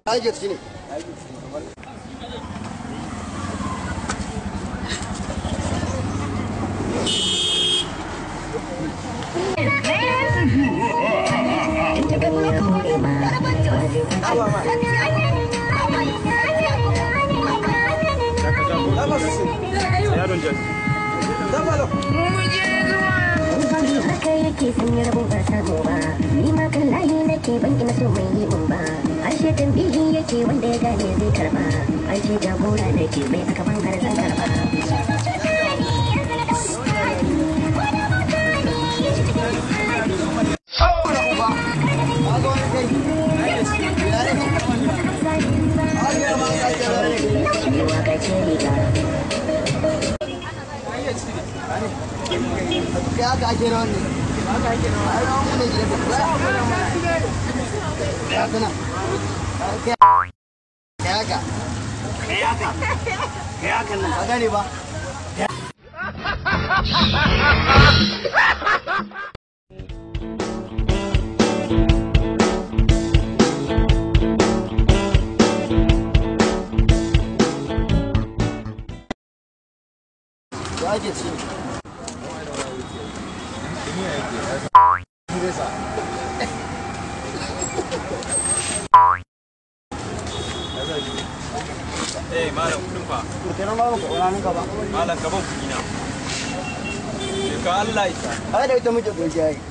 Aje ciki ne. haka yake sanya rabon ba samu ba ni ma kan layi nake ban ina so mai yi mun ba ashe tambihi yake wanda ya gane zai karba an ce jagora nake mai aka ban har zan karba Ni waka ce riga Ya haka ake rawan ne. Haka ake rawan. Ai rawan mu ne gidan da. Ya haka nan. Kai haka. Kai haka. Kai haka nan. Ka gane ba? Ba ake ci. Eh malam kudin fa Kenan ba ka wani ka ba. malam gaban kudi na. Ka Allah isa. Ai da ita muke godiya yi.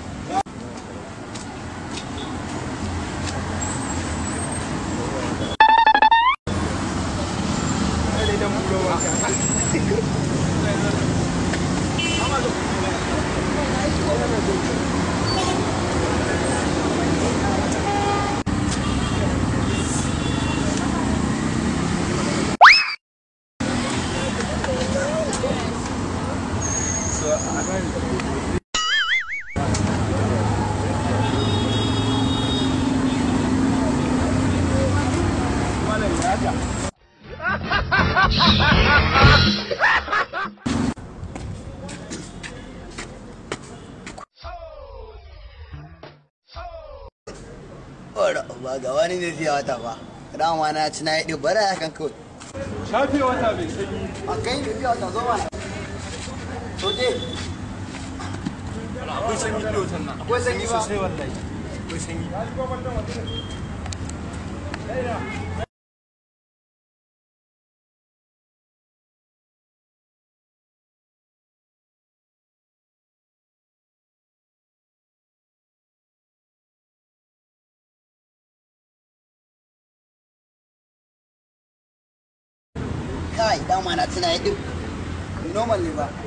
Ora ba ga wani ne zai wata ba. Dama na ci na yi ɗin bara ya kan kawai. Shafe wata bai sanyi. A kai da zai wata zo mana. Soje. Akwai sanyi da wutan nan. Akwai sanyi ba? Sosai wallahi. Akwai sanyi. Kai dama na ci na yi ɗin. Normal ne ba.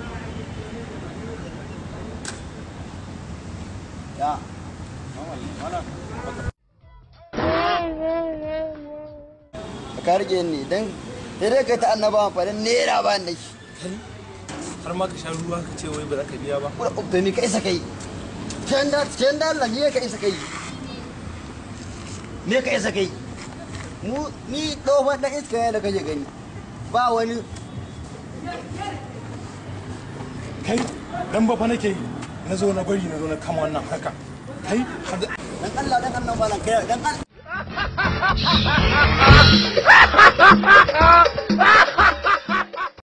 Ya. Ka rage ni dan sai dai kai ta annaba fa dan nera ba ni shi. Har ma ka sha ruwa ka ce wai ba za ka biya ba. Kura ubbe mi ka isa kai. Can da can da Allah ne ka isa kai. Me ka isa kai. Mu ni tsohon dan iska ne da kake gani. Ba wani Kai dan ba fa nake yi. Na zo na bari na zo na kama wannan haka. Kai har da dan Allah dan Allah malam kai dan Allah